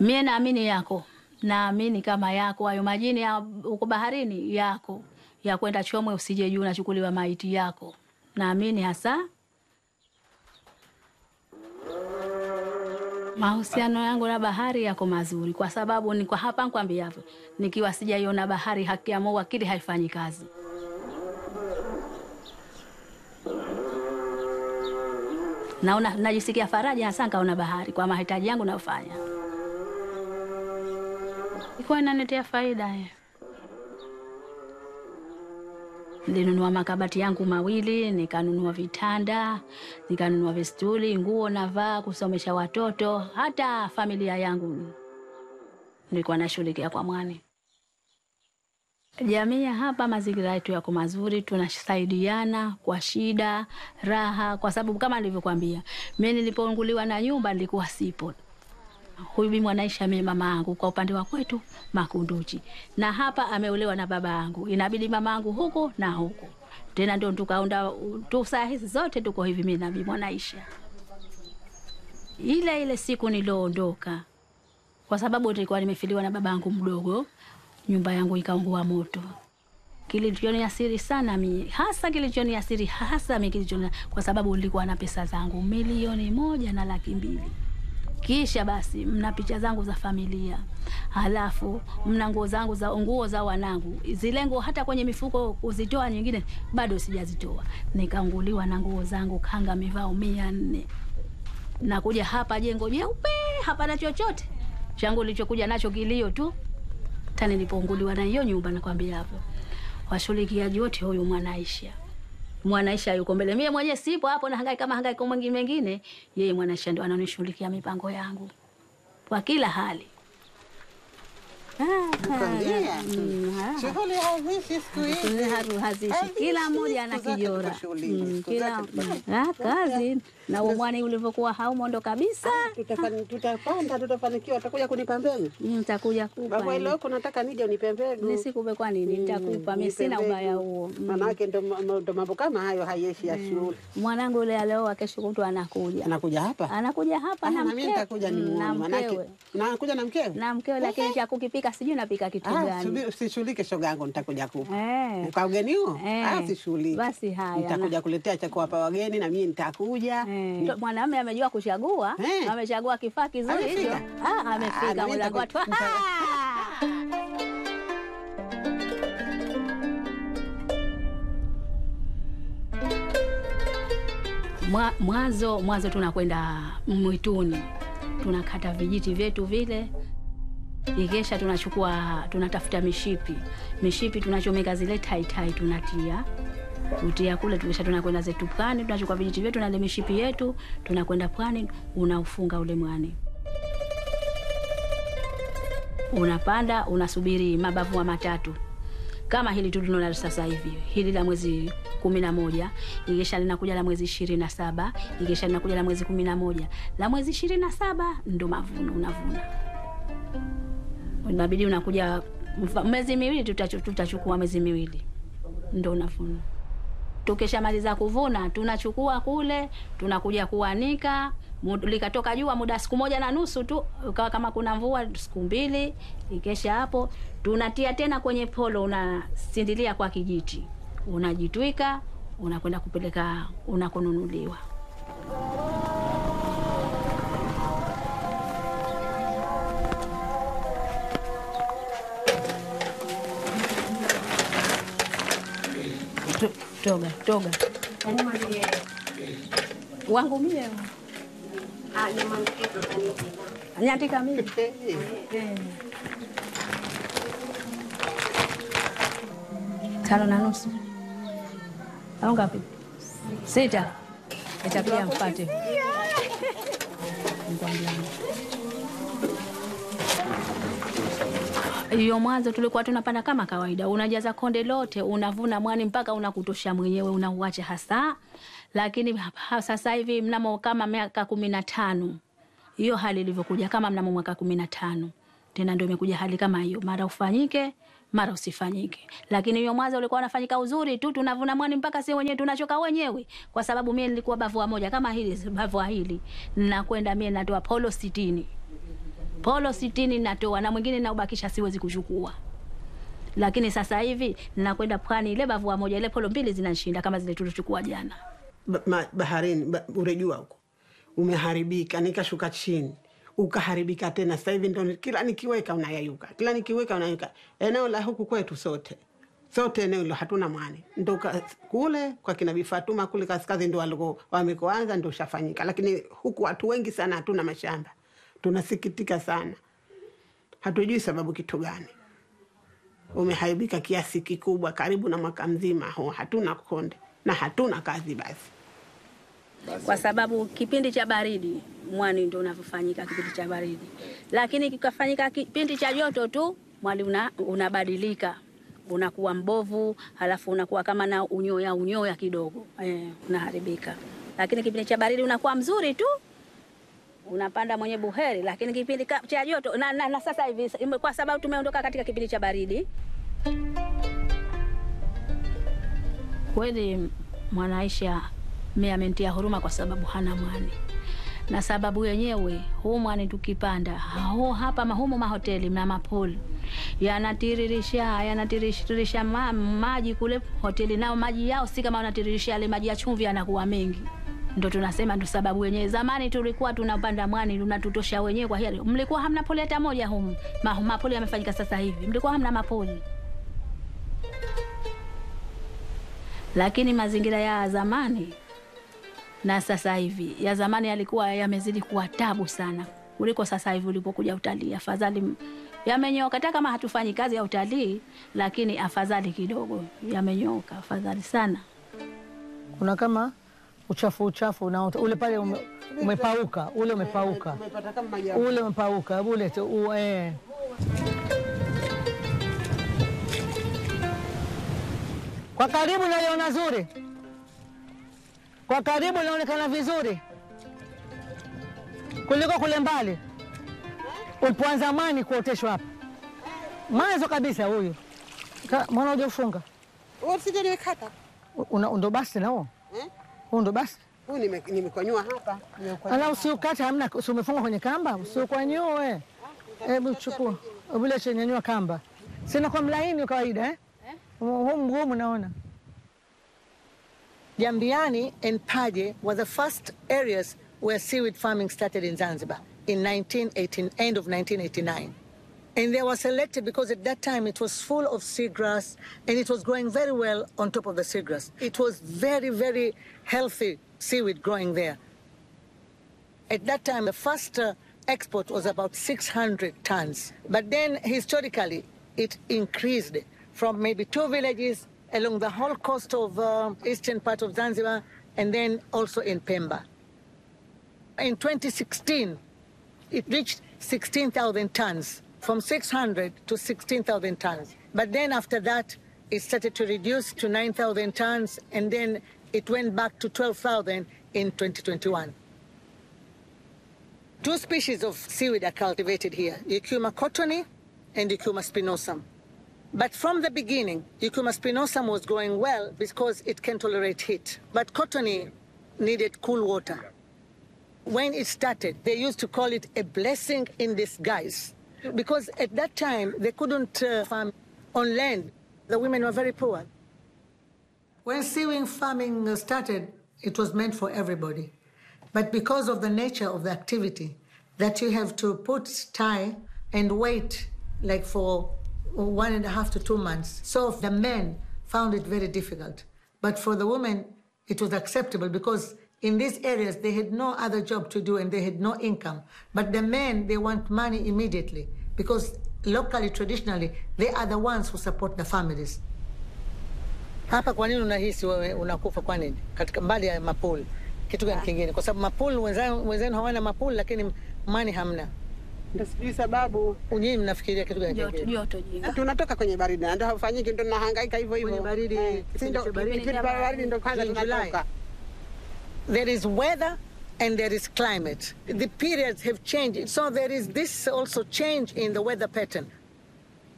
Mie naamini yako, naamini kama yako hayo majini ya uko baharini yako ya kwenda Chomwe, usije juu unachukuliwa maiti yako. Naamini hasa mahusiano yangu na bahari yako mazuri, kwa sababu ni kwa hapa nkwambiavyo, nikiwa sijaiona bahari, haki ya Mungu akili haifanyi kazi. Naona najisikia faraja hasa nkaona bahari kwa mahitaji yangu nayofanya, ikuwa inaniletea faida ye. Nilinunua makabati yangu mawili, nikanunua vitanda, nikanunua vistuli, nguo navaa, kusomesha watoto, hata familia yangu nilikuwa nashughulikia kwa mwani. Jamii ya hapa, mazingira yetu yako mazuri, tunasaidiana kwa shida, raha, kwa sababu kama nilivyokwambia, mimi nilipounguliwa na nyumba nilikuwa sipo huyu bibi Mwanaisha mimi mama yangu kwa upande wa kwetu Makunduchi, na hapa ameolewa na baba yangu, inabidi mama yangu huku na huku tena, ndio tukaunda tu. Saa hizi zote tuko hivi, mimi na bibi Mwanaisha. Ile ile siku nilioondoka, kwa sababu nilikuwa nimefiliwa na baba yangu mdogo, nyumba yangu ikaungua moto. Kilichoniasiri sana mi hasa, kilichoniasiri hasa mi kilichoni, kwa sababu nilikuwa na pesa zangu milioni moja na laki mbili kisha basi mna picha zangu za familia, halafu mna nguo zangu za nguo za wanangu, zile nguo hata kwenye mifuko kuzitoa nyingine bado sijazitoa. Nikaanguliwa na nguo zangu kanga mivao mia nne nakuja hapa jengo jeupe, hapana chochote changu nilichokuja nacho kilio tu. Hata nilipounguliwa na hiyo nyumba, nakwambia hapo washughulikiaji wote, huyu Mwanaisha Mwanaisha yuko mbele, mie mwenyewe sipo hapo, na hangaika kama hangaika mwingine mengine. Yeye Mwanaisha ndo ananishughulikia mipango yangu kwa kila hali. Nakwambia. Mm, ah. Shughuli haziishi siku hizi. Haru- hazishi, Haziishi, kila mmoja ana siku zake kijora tuko shughulini, Mm, siku kila zake tuko mm, ah, kazi na umwani ulivyokuwa haumondo kabisa. Tutafani- Tutapanda, tutafanikiwa. Utakuja kunipa mbegu Mm, Nitakuja baba, kupa ile huko nataka nije unipe mbegu. nisikupe, kwa nini? Nitakupa mimi, sina ubaya huo. Mm. Manake ndo ndo mambo kama hayo hayeshi ya shule. Mwanangu yule alioa, kesho kutwa anakuja, Anakuja hapa anakuja hapa Ah, na na mimi mkewe nitakuja Mm, nimuone, na manake mkewe nakuja na mkewe. na mkewe, lakini cha kukipika sijui napika kitu Ah, gani. subi- usishughulike shoga yangu, nitakuja kupa Eh. kwa ugeni huo. Eh. Ah, sishughulike. Basi haya, nitakuja kuletea cha kuwapa wageni na mimi nitakuja. Eh, Mwanamume amejua kuchagua, Eh. amechagua kifaa kizuri hicho. Amefika? Ah, Ah, na amefika mimi mlango watu. nitaku- nita- Mwa- Mwanzo mwanzo tunakwenda mwituni, tunakata vijiti vyetu vile, ikesha tunachukua tunatafuta mishipi, mishipi tunachomeka zile taitai, tunatia kutia kule, tukisha tunakwenda zetu pwani, tunachukua vijiti vyetu na ile mishipi yetu, tunakwenda pwani, unaufunga ule mwani unapanda unasubiri mabavua matatu kama hili tu tunalo sasa hivi, hili la mwezi kumi na moja ikisha linakuja la mwezi ishirini na saba ikisha linakuja la mwezi kumi na moja la mwezi ishirini na saba ndo mavuno unavuna. Inabidi unakuja mfa- mwezi miwili, tutachu- tutachukua mwezi miwili ndo unavuna. Tukishamaliza kuvuna tunachukua kule, tunakuja kuanika. Mu- Likatoka jua muda siku moja na nusu tu, ukawa kama kuna mvua siku mbili. Ikesha hapo tunatia tena kwenye polo, unasindilia kwa kijiti, unajitwika, unakwenda kupeleka unakonunuliwa. To- Toga toga wangu mie nyatika mimi Eh. tano na nusu au ngapi? Sita. Itakuja mpate Nikwambia. hiyo mwanzo tulikuwa tunapanda kama kawaida, unajaza konde lote, unavuna mwani mpaka unakutosha mwenyewe, unauacha hasa. Lakini ha- sasa hivi mnamo kama miaka kumi na tano hiyo hali ilivyokuja, kama mnamo mwaka kumi na tano tena ndio imekuja hali kama hiyo, mara ufanyike mara usifanyike. Lakini hiyo mwanzo ulikuwa unafanyika uzuri tu, tunavuna mwani mpaka si wenyewe tunachoka wenyewe, kwa sababu mie nilikuwa bavua moja kama hili bavua hili, nakwenda mie natoa polo sitini polo sitini natoa na mwingine naubakisha siwezi kuchukua lakini sasa hivi nakwenda pwani ile bavua moja ile polo mbili zinanishinda kama zile tulichukua jana ba, ma, baharini ba, urejua huko umeharibika, nikashuka chini ukaharibika tena. Sasa hivi ndo kila nikiweka unayayuka, kila nikiweka unayayuka. Eneo la huku kwetu sote sote eneo hilo hatuna mwani, ndo ka- kule kwa kina Bifatuma kule kaskazini ndo waliko wamekoanza ndo ushafanyika, lakini huku watu wengi sana hatuna mashamba. Tunasikitika sana, hatujui sababu kitu gani umeharibika kiasi kikubwa, karibu na mwaka mzima huu hatuna konde na hatuna kazi basi kwa sababu kipindi cha baridi mwani ndo unavyofanyika kipindi cha baridi, lakini kikafanyika kipindi cha joto tu mwani una, unabadilika unakuwa mbovu, halafu unakuwa kama na unyoya unyoya kidogo eh, unaharibika. Lakini kipindi cha baridi unakuwa mzuri tu, unapanda mwenye buheri. Lakini kipindi ka- cha joto na, na, na sasa hivi kwa sababu tumeondoka katika kipindi cha baridi, kweli Mwanaisha mi amentia huruma kwa sababu hana mwani, na sababu yenyewe huu mwani tukipanda hao hapa mahumu mahoteli na mapoli yanatiririsha yanatiririsha ma, maji kule hoteli, nao maji yao si kama wanatiririsha yale maji ya chumvi, yanakuwa mengi. Ndo tunasema ndo sababu wenyewe. Zamani tulikuwa tunapanda mwani tunatutosha wenyewe. Kwa hiyo mlikuwa hamna poli hata moja humu. Ma, mapoli yamefanyika sasa hivi, mlikuwa hamna mapoli. Lakini mazingira ya zamani na sasa hivi, ya zamani yalikuwa yamezidi kuwa tabu sana kuliko sasa hivi ulipokuja utalii. Afadhali yamenyoka, hata kama hatufanyi kazi ya utalii, lakini afadhali kidogo yamenyoka, afadhali sana. kuna kama uchafu uchafu na ule pale ume, umepauka ule umepauka Umepata kama maji ya- ule umepauka ule tu u, eh. Kwa karibu naliona zuri, kwa karibu linaonekana vizuri kuliko kule mbali ulipoanza mwani kuoteshwa hapa mwanzo kabisa. Huyu Ka- mwana uja ufunga Wewe usije niwekata. Una- ndo basi na huo Eh? huu ndo basi Huu nime- nimekonyua hapa. Nimekonyua. Ala, usiukate hamna, si umefunga kwenye kamba, usiukwanyue. Hebu chukua vile chenyanyua kamba, sina kwa mlaini wa kawaida eh? Huu mgumu naona. Jambiani and Paje were the first areas where seaweed farming started in Zanzibar in 1918, end of 1989. And they were selected because at that time it was full of seagrass and it was growing very well on top of the seagrass. It was very, very healthy seaweed growing there. At that time, the first uh, export was about 600 tons. But then, historically, it increased from maybe two villages along the whole coast of uh, eastern part of Zanzibar and then also in Pemba. In 2016, it reached 16,000 tons, from 600 to 16,000 tons. But then after that, it started to reduce to 9,000 tons, and then it went back to 12,000 in 2021. Two species of seaweed are cultivated here, Eucuma cottony and Eucuma spinosum. But from the beginning, Eucuma spinosum was growing well because it can tolerate heat. But cottony needed cool water. When it started, they used to call it a blessing in disguise because at that time they couldn't uh, farm on land. The women were very poor. When seaweed farming uh, started, it was meant for everybody. But because of the nature of the activity, that you have to put tie and wait like for one and a half to two months. So the men found it very difficult. But for the women, it was acceptable because in these areas they had no other job to do and they had no income. But the men, they want money immediately because locally, traditionally, they are the ones who support the families. Hapa kwa nini unahisi wewe unakufa kwa nini? Katika mbali ya mapul. Kitu gani kingine? Kwa sababu mapul wenzao wenzenu hawana mapul lakini mani hamna. Ndio sijui sababu. Nyinyi mnafikiria kitu gani Joto kingine? joto jingi. Tunatoka kwenye baridi na ndio hafanyiki, ndio nahangaika hivyo hivyo. Kwenye baridi, Eh, si kipindi ndio cha baridi. kipindi cha baridi ndio kwanza June, July. tunatoka. There is weather and there is climate. The periods have changed. So there is this also change in the weather pattern.